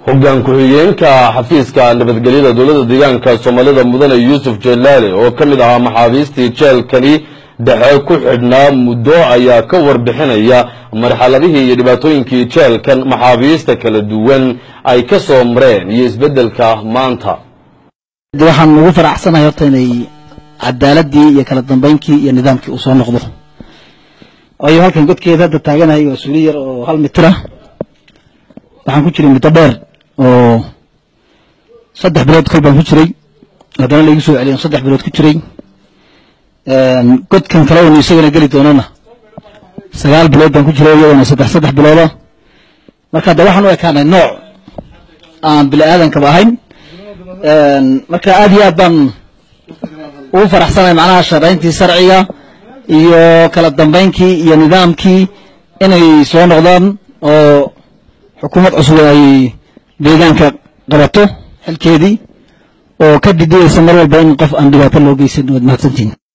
hoggaan ku-xigeenka xafiiska nabadgelyada dowladda deegaanka soomaalida mudane yuusuf jelaale oo ka mid ahaa maxaabiistii jeelkani dhexe ku xidhnaa muddo ayaa ka warbixinaya marxaladihii iyo dhibaatooyinkii jeelkan maxaabiista kala duwan ay ka soo mareen iyo isbeddelka maanta waxaan ugu faraxsanahay horta inay cadaaladii iyo kala dambaynkii iyo nidaamkii uu soo noqdo waayo halkan godkeeda hadda taaganahay waa suuli yar oo hal mitira waxaan ku jiray muddo dheer oo saddex bilood kol baan ku jiray haddana laigu soo celiyan saddex bilood ku jiray godkan kale unu isagana geli doonana sagaal bilood baan ku jiray iyadana saddex saddex bilooda marka hadda waxaan u ekaanay nooc aan bini aadankaba ahayn marka aad iyo aad baan ugu faraxsanahay macnaha shaqayntii sharciga iyo kala dambaynkii iyo nidaamkii inay soo noqdaan oo xukuumad cusub ay deegaanka qabato xilkeedii oo ka didiyeysa mar walba in qof aan dhibaato loo geysan waad mahadsantihin